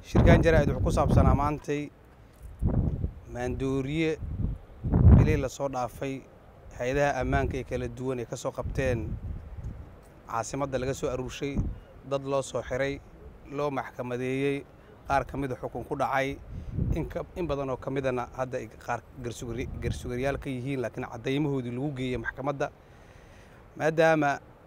shirkan jaraa'id wuxuu ku saabsanaa maantay maandooriye bilii lasoo dhaafay hay-adaha ammaanka ee kala duwan ee ka soo qabteen caasimadda laga soo aruurshay dad loo soo xiray loo maxkamadeeyey qaar ka mida xukun ku dhacay in badan oo ka midana hadda ay qaar garsugaryaal ka yihiin laakiin caddaymahoodii lagu geeyey maxkamadda maadaama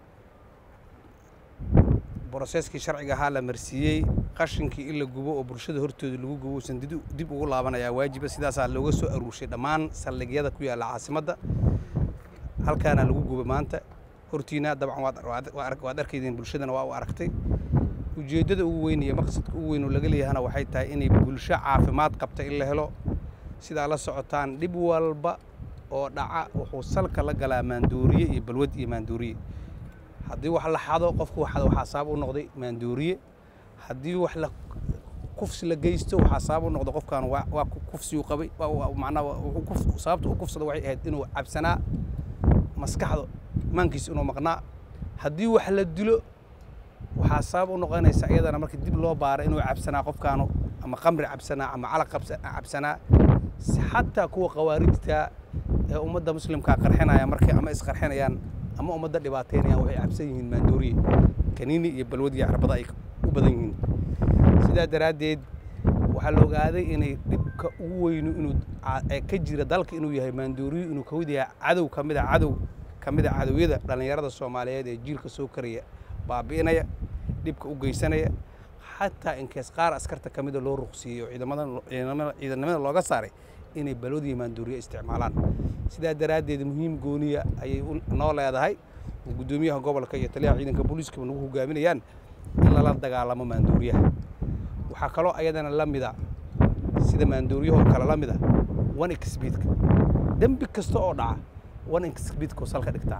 broseskii sharciga ahaa la marsiiyey qashinkii in la gubo oo bulshada hortooda lagu gubo uusan dib ugu laabanayaa waajiba sidaasaa looga soo aruurshay dhammaan saldhigyada ku yaalla caasimadda halkaana lagu gubo maanta hortiina dabcan waad arkaydeen bulshadana waa u aragtay ujeeddada ugu weyn iyo maqsadka ugu weyn oo laga leeyahana waxay tahay inay bulsho caafimaad qabta in la helo sidaa la socotaan dhib walba oo dhaca wuxuu salka la galaa maandooriye iyo balwad iyo maandooriye haddii wax la xado qofku waxada waxaa sabab u noqday maandooriye haddii wax la kufsi la geysto waxaa sabab u noqda qofkan waa kufsi uu qabay macnaa sababta uu kufsada waxay ahayd inuu cabsanaa maskaxda maankiisa inuu maqnaa haddii wax la dilo waxaa sabab u noqonaysa iyadana markii dib loo baaro inuu cabsanaa qofkaanu ama qamri cabsanaa ama calaq cabsanaa xataa kuwa khawaarijta ee ummadda muslimkaa qarxinaya markay ama isqarxinayaan ama ummadda dhibaateynayaan waxay cabsan yihiin maandooriye kaniini iyo balwadiyo carbada ay u badan yihiin sidaa daraaddeed waxaa la ogaaday inay dhibka ugu weynu inuu ka jira dalka inuu yahay maandooriyo inuu kamid yahay cadow ka mid a cadow ka mid a cadowyada dhallinyarada soomaaliyeed ee jiilka soo karaya baabi'inaya dhibka u geysanaya xataa inkees qaar askarta ka mida loo ruqsiiyey oo ciidanimada looga saaray inay balwadiyo maandooriye isticmaalaan sidaa daraaddeed muhiim gooniya ayay noo leedahay guddoomiyaha gobolka iyo taliyaha ciidanka booliiskaba nagu hogaaminayaan in lala dagaalamo maandooriyaha waxaa kaloo ayadana la mida sida maandooriyahoo kale la mida one exbeedka dembi kasta oo dhaca one exbeedkuu salka dhigtaa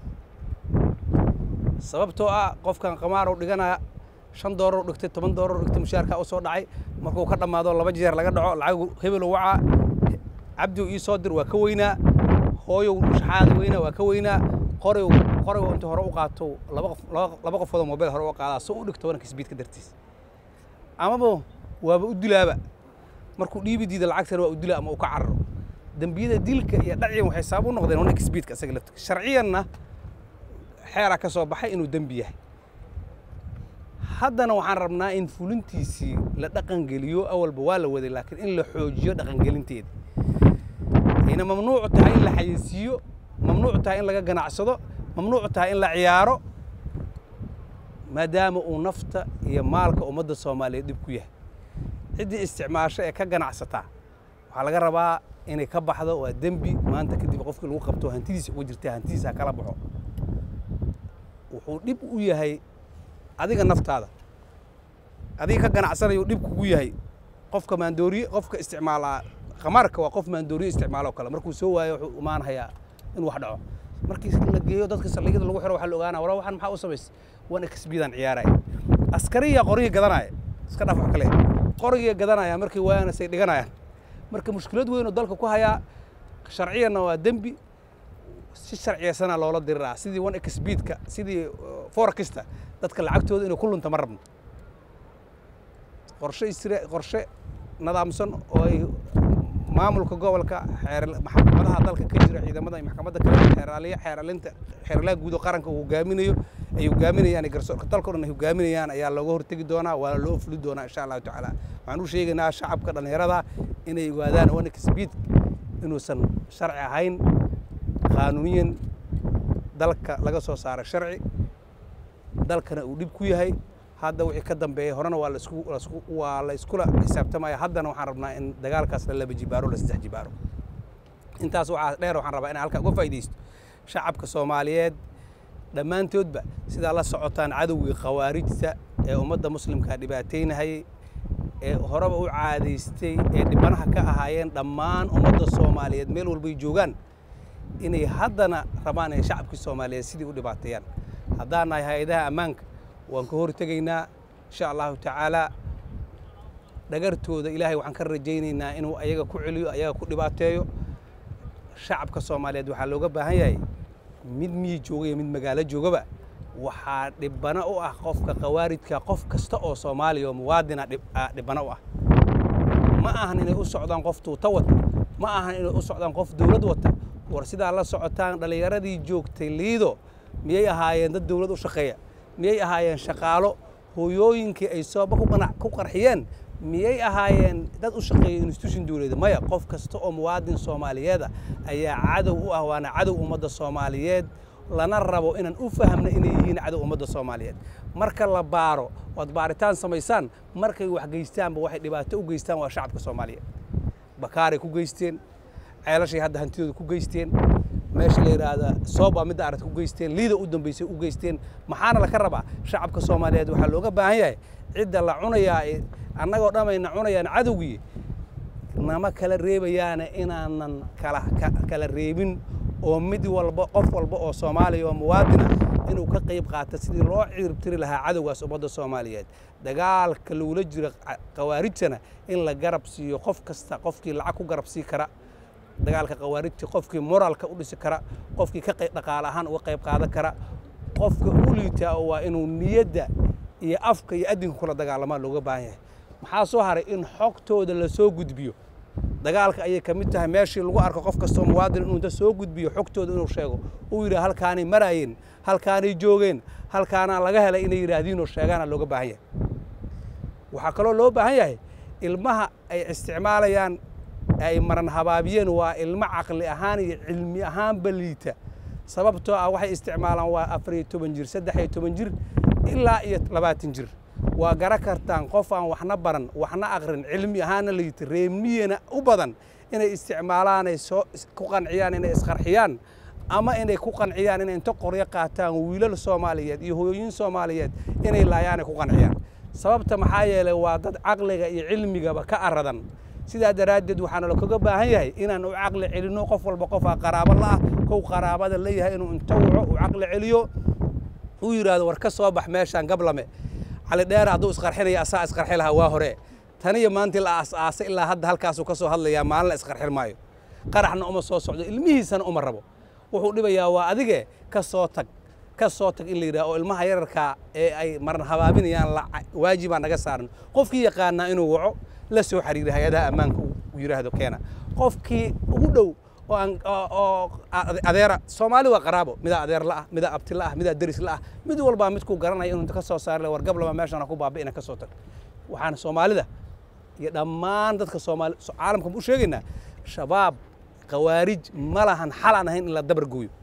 sababtoo ah qofkan qamaarow dhiganaya shan doolar dhigtay toban doolar dhigtay mushaarkaa u soo dhacay markuu ka dhammaado laba jeer laga dhaco lacagu hebelo wacaa cabdiw ii soo dir waa ka weynaa hooyow shaxaada weynaa waa ka weynaa qoray qoray inta hore u qaato laba qofoodoo mobile hore u qaadaa soo u dhigto wanka sbiidka dartiis amaba waaba u dilaaba markuu dhiibi diida lacagtana waa u dila ama uu ka cararo dembiyada dilka iyo dhacyan waxay sabab u noqdeen wanka sbiidka isaga laftiga sharciyanna xeeraa ka soo baxay inuu dembi yahay haddana waxaan rabnaa in fulintiisii la dhaqangeliyo awalba waa la waday laakiin in la xoojiyo dhaqangelinteeda ayna mamnuucu tahay in la xayeysiiyo mamnuucu tahay in laga ganacsado mamnuucu tahay in la ciyaaro maadaama uu nafta iyo maalka ummadda soomaaliyeed dhib ku yahay ciddii isticmaasho ee ka ganacsataa waxaa laga rabaa inay ka baxdo waa dembi maanta kadib qofkii lagu qabto hantidiisa uga jirta hantidiisa ha kala baxo wuxuu dhib u yahay adiga naftaada adiga ka ganacsanayo dhib kugu yahay qofka maandooriye qofka isticmaalaa khamaarka waa qof maandooriye isticmaaloo kale markuu soo waayo wuxuu imaanayaa in wax dhaco markii la geeyo dadka saldhigyada lagu xiro waxaa la ogaanaya wala waxaan maxaa u samaysay wan exbidaan ciyaaraya askariya qorigii gadanaya iska dhaaf wax kale qorigii gadanaya markii waayana say dhiganayaan marka mushkilad weyn oo dalka ku hayaa sharciyanna waa dembi si sharciyaysana loola diriraa sidii one exbidka sidii forakista dadka lacagtooda inay ku lunta ma rabno qorshe isre qorshe nadaamsan oo ay maamulka gobolka maxkamadaha dalka ka jira ciidamada iyo maxkamadda kale xeeraaliya xeeralinta xeeralaha guud oo qaranka uu hogaaminayo ay hogaaminayaan garsoorka dalka o dhan ay hogaaminayaan ayaa looga hortegi doonaa waa loo fuli doonaa insha allahu tacaala waxaan u sheegaynaa shacabka dhallinyarada inay ogaadaan wanik speed inuusan sharci ahayn qaanuuniyan dalka laga soo saaro sharci dalkana uu dhib ku yahay hadda wixii ka dambeeyey horena waa waa la iskula xisaabtamaya haddana waxaan rabnaa in dagaalkaas la laba jibaaro la saddex jibaaro intaas waxaa dheer waxaan rabaa inaan halkaa uga faa'iidaysto shacabka soomaaliyeed dhammaantoodba sidaa la socotaan cadowgii khawaarijta ee ummadda muslimka dhibaateynahayay ee horeba u caadaystay ee dhibanaha ka ahaayeen dhammaan ummadda soomaaliyeed meel walbay joogaan inay haddana rabaan inay shacabkii soomaaliyeed sidii u dhibaateeyaan haddaan nahay hay-adaha ammaanka waan ka hortegaynaa insha allahu tacaalaa dhagartooda ilaahay waxaan ka rajaynaynaa inuu ayaga ku celiyo ayaga ku dhibaateeyo shacabka soomaaliyeed waxaa looga baahan yahay mid miyi jooga iyo mid magaalo joogaba waxaa dhibano u ah qofka khawaarijka qof kasta oo soomaaliya oo muwaadina dhibano u ah ma ahan inay u socdaan qof tuuta wata ma ahan inay u socdaan qof dowlad wata war sidaa la socotaan dhallinyaradii joogtay liido miyay ahaayeen dad dowlad u shaqeeya miyay ahaayeen shaqaalo hooyooyinkii ay sooba ku qarxiyeen miyay ahaayeen dad u shaqeeya institution dowladeed maya qof kasta oo muwaadin soomaaliyeeda ayaa cadow u ah waana cadow ummadda soomaaliyeed lana rabo inaan u fahamna inay yihiin cadow ummadda soomaaliyeed marka la baaro oad baaritaan samaysaan markay wax geystaanba waxay dhibaato u geystaan waa shacabka soomaaliyeed bakaaray ku geysteen ceelashay hadda hantidooda ku geysteen meesha la yidhaahda sooba midda aragta ku geysteen liida u dambaysay u geysteen maxaana laka rabaa shacabka soomaaliyeed waxaa looga baahan yahay cidda la cunayaa annagoo dhammayna cunayaan cadowgii nama kala reebayaana inaanan kala kala reebin oo mid walba qof walba oo soomaaliya oo muwaadina inuu ka qayb qaato sidii loo ciribtiri lahaa cadowgaas ummadda soomaaliyeed dagaalka lagula jiro khawaarijtana in la garab siiyo qof kasta qofkii lacag ku garab sii kara dagaalka khawaarijta qofkii moraalka u dhisi kara qofkii ka dhaqaale ahaan uga qayb qaadan kara qofka u liitaa oo waa inuu niyadda iyo afka iyo addinka kula dagaalamaa looga baahan yahay maxaa soo haray in xogtooda la soo gudbiyo dagaalka ayay ka mid tahay meeshii lagu arko qof kastoo muwaadin inuu inta soo gudbiyo xogtooda inuu sheego uu yidhaha halkaanay maraayeen halkaanay joogeen halkaanaa laga helay inay yidhaahdiinoo sheegaana looga baahan yahay waxaa kaloo loo baahan yahay ilmaha ay isticmaalayaan ay maran habaabiyeen waa ilmo caqli ahaan iyo cilmi ahaanba liita sababtoo ah waxay isticmaalaan waa afar iyo toban jir saddex iyo toban jir ilaa iyo labaatan jir waa gara kartaan qof aan waxna baran waxna aqrin cilmi ahaana liita reemiyana u badan inay isticmaalaan ay soo ku qanciyaan inay isqarxiyaan ama inay ku qanciyaan inay inta qoryo qaataan wiilal soomaaliyeed iyo hooyooyin soomaaliyeed inay laayaanay ku qanciyaan sababta maxaa yeelay waa dad caqliga iyo cilmigaba ka aradan sidaa daraaddeed waxaana lakaga baahan yahay inaan u caqli celinno qof walba qofaa qaraabo la'ah kow qaraabada leeyahay inuu inta waco uu caqli celiyo uu yidhaahdo war ka soo bax meeshaan gablame cali dheer hadduu isqarxinaya asaa isqarxi lahaa waa hore taniyo maantii la aas-aasay ilaa hadda halkaasuu ka soo hadlayaa maalin la isqarxin maayo qaraxna uma soo socdo ilmihiisana uma rabo wuxuu dhibayaa waa adige ka soo tag ka soo tag in la yidhaha oo ilmaha yararkaa ee ay maran habaabinayaan waajibaa naga saaran qofkii yaqaanaa inuu waco la soo xiriira hay-adaha ammaanka uu yidhaahdo keena qofkii ugu dhow oo aan oo adeera soomaali waa qaraabo midaa adeer la'ah midaa abti la'ah midaa deris la'ah mid walbaa midkuu garanaya inuu ka soo saari war gablama meeshana ku baabi'ina ka soo tag waxaana soomaalida iyo dhammaan dadka soomaali caalamka u sheegaynaa shabaab khawaarij ma lahan xal aan ahayn in la dabar gooyo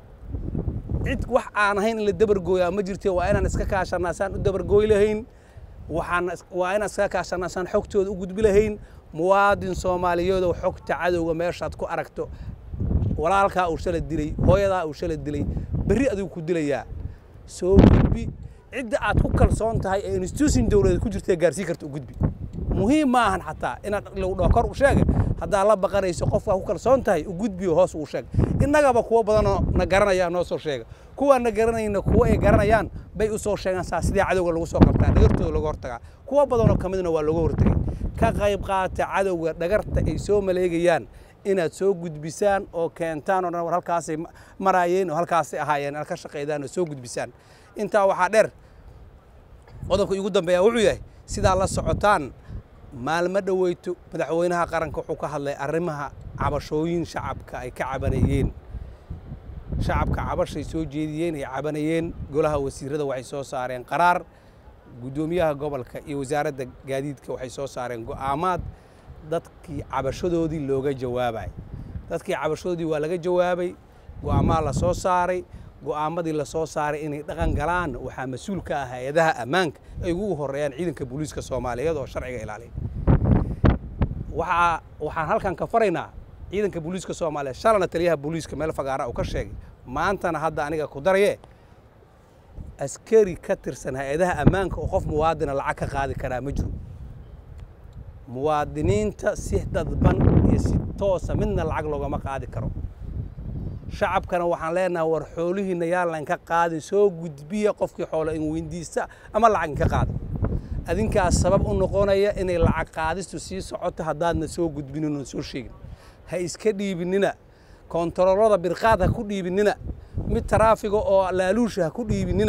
cid wax aan ahayn in la dabargooyaa ma jirte waa inaan iska kaashanaa saan u dabargooy lahayn waxaan waa inaan iska kaashanaa saan xogtooda u gudbi lahayn muwaadin soomaaliyeedoo xogta cadowga meeshaad ku aragto walaalkaa uu shala dilay hooyadaa uu shala dilay berri adigu ku dilayaa soo gudbi cidda aad ku kalsoon tahay ee institution dowladeed ku jirta gaarsii karta u gudbi muhiim ma ahan xataa inaad lagu dhaho kor u sheega haddaa la baqanayso qofkaa ku kalsoon tahay u gudbiyo hoos uu sheeg innagaba kuwo badanoo na garanaya noo soo sheega kuwaan na garanayna kuwo ay garanayaan bay u soo sheegaan saa sidii cadowga lagu soo qabtaa dhagartooda laga hortagaa kuwo badanoo ka midna waa looga hortagay ka qayb qaata cadowga dhagarta ay soo maleegayaan inaad soo gudbisaan oo keentaan oo dhan war halkaasay maraayeen oo halkaasay ahaayeen aad ka shaqaydaan oo soo gudbisaan intaa waxaa dheer qodobka igu dambeeya wuxuu yahay sidaa la socotaan maalmo dhoweyto madaxweynaha qaranka wuxuu ka hadlay arrimaha cabashooyin shacabka ay ka cabanayeen shacabka cabashay soo jeediyeen ay cabanayeen golaha wasiirada waxay soo saareen qaraar guddoomiyaha gobolka iyo wasaaradda gaadiidka waxay soo saareen go'aamaad dadkii cabashadoodii looga jawaabay dadkii cabashadoodii waa laga jawaabay go'aamaa la soo saaray go'aamadii la soo saaray inay dhaqan galaan waxaa mas-uul ka ah hay-adaha ammaanka ay ugu horeeyaan ciidanka booliiska soomaaliyeed oo sharciga ilaaliya waxaa waxaan halkan ka faraynaa ciidanka booliiska soomaaliyeed shalana taliyaha booliiska meel fagaara uu ka sheegay maantana hadda aniga ku daraye askari ka tirsan hay-adaha ammaanka oo qof muwaadina lacag ka qaadi karaa ma jiro muwaadiniinta si dadban iyo si toosa midna lacag loogama qaadi karo shacabkana waxaan leenahay war xoolihiina yaan laynka qaadin soo gudbiya qofkii xoolo in weyndiista ama lacag inka qaada adinkaas sabab u noqonaya inay lacag qaadistu sii socoto haddaadna soo gudbinin oon soo sheegin ha iska dhiibinina kontaroolada birqaad ha ku dhiibinina mid taraafiga oo laaluusha ha ku dhiibinina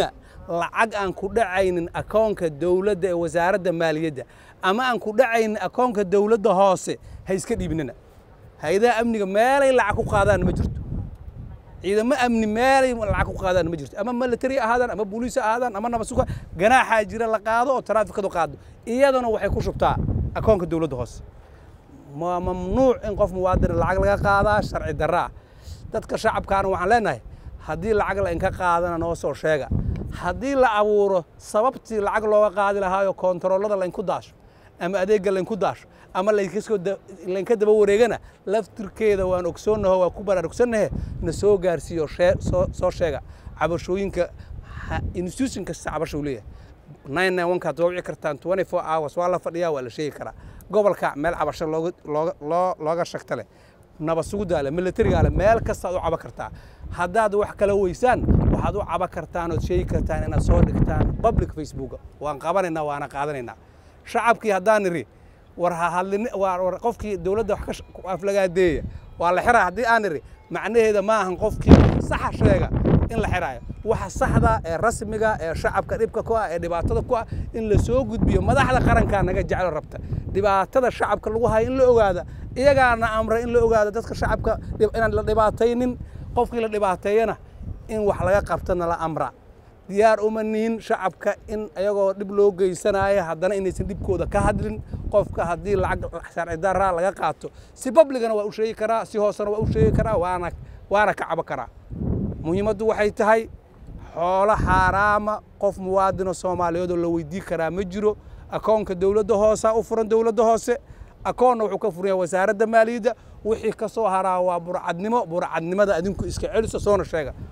lacag aan ku dhacaynin akoonka dowladda ee wasaaradda maaliyadda ama aan ku dhacaynin akoonka dowladda hoose ha iska dhiibnina hay-adaha amniga meelay lacag ku qaadaan ma jirto ciidamo amni meelay lacag ku qaadaan ma jirto ama military ahaadaan ama booliis ahaadaan ama nabasuka ganaaxaa jira la qaado oo taraafikadu qaado iyadana waxay ku shubtaa akoonka dowladda hoose ma mamnuuc in qof muwaadin lacag laga qaadaa sharci darra ah dadka shacabkaana waxaan leenahay haddii lacag la inka qaadana noo soo sheega haddii la abuuro sababtii lacag looga qaadi lahaayo koontaroolada laynku daasho ama adeegga laynku daasho ama laynka daba wareegana laftirkeeda waan ogsoonnaho waa ku baraarugsannahe na soo gaarsiiyo soo sheega cabashooyinka institution kasta cabashuu leeyahay nine nine one kaad waa wici kartaan twenty four hours waa la fadhiyaa waa la sheegi karaa gobolka meel cabasho looga looga loo looga shagta leh nabad suguddaa leh militarigaa leh meel kastaad u caba kartaa haddaad wax kala weysaan waxaad u caba kartaan ood sheegi kartaan inaad soo dhigtaan public facebooka waan qabanaynaa waana qaadanaynaa shacabkii haddaan iri war ha hadlin war qofkii dowladda wax ka aflagaadeeya waa la xiraa haddii aan iri macnaheeda ma ahan qofkii saxa sheega in la xiraayo waxa saxda ee rasmiga ee shacabka dhibka ku ah ee dhibaatada ku ah in la soo gudbiyo madaxda qarankaa naga jeclo rabta dhibaatada shacabka lagu hayo in la ogaada iyagaana amra in la ogaado dadka shacabka inaan la dhibaataynin qofkii la dhibaateeyana in wax laga qabtana la amra diyaar uma nihin shacabka in ayagoo dhib loo geysanayo haddana inaysan dhibkooda ka hadlin qofka haddii lacag sharci darra laga qaato si babligana waa u sheegi karaa si hoosena waa u sheegi karaa waana waana ka cabo karaa muhiimaddu waxay tahay xoolo xaaraama qof muwaadino soomaaliyeed oo la weydii karaa ma jiro akoonka dowladda hoosa u furan dowladda hoose akoonna wuxuu ka furan yahay wasaaradda maaliyadda wixii ka soo haraa waa burcadnimo burcadnimada adinku iska celiso soona sheega